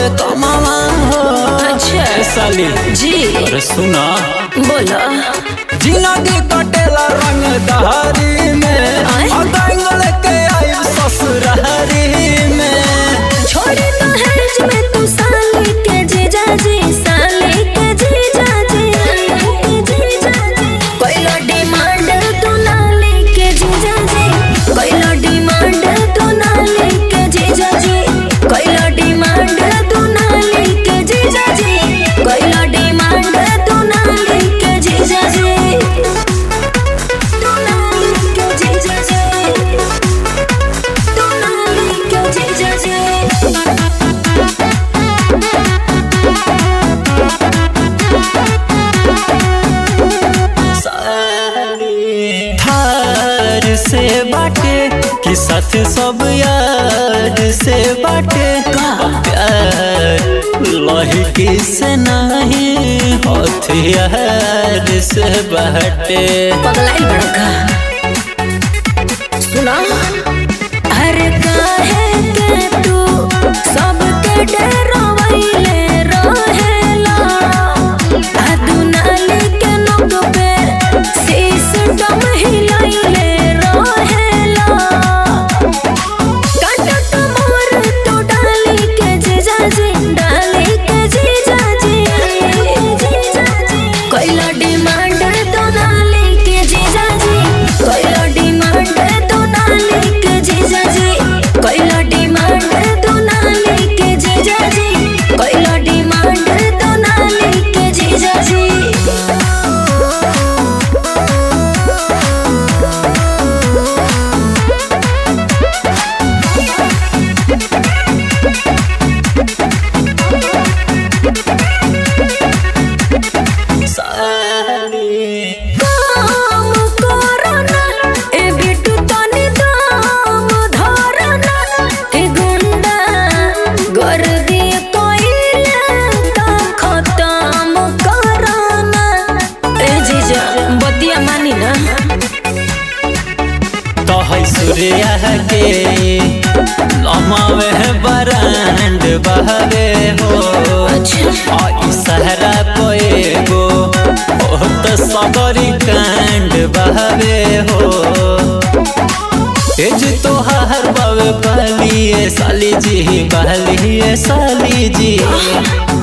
कमावा हो अच्छा। ए साली जी अरे सुना बोला जिंदगी कटेला रंग दहारी में आय? अगंगल के आई ससुरारी में छोड़े तो है में तू साली के जीजा जी साली के जीजा जी कोइला डिमांड तू नाली के जीजा जी कोइला डिमांड तू नाली के जीजा जी कोइला डिमांड तू नाली के जीजा जी कोइला डिमांड तू नाली के जीजा जी तू नाली के जीजा जी तू नाली के जीजा जी थार से बाटे कि साथ सब यार से बाटे प्यार लहकी से नहीं हथियार से बाटे पगलाई बड़का सुना अरे काहे के तू सबके डरावैले रहेला आ दुनाली के नोक पे सिस्टम हिलाइले रहेला काटत मोर तो डाली के जीजा जी डाली के जीजा जी कोइला डिमांड तो डाली के जीजा जी कोइला डिमांड तो डाली के जीजा जी कोइला डिमांड तो डाली के जीजा जी कोइला डिमांड तो डाली के जीजा जी काम करना ए बिटू तनी दाम धरना ए गुंडा गर्दी कइले त खत्म करना ए जीजा बतिया मानी ना तो है सूर्या के लमावे बरांड बहरे हो अच्छा आई सहरा कोएगो ओ तो सबरी कांड बहरे हो एज तो हर बावे पहली साली जी बहली साली जी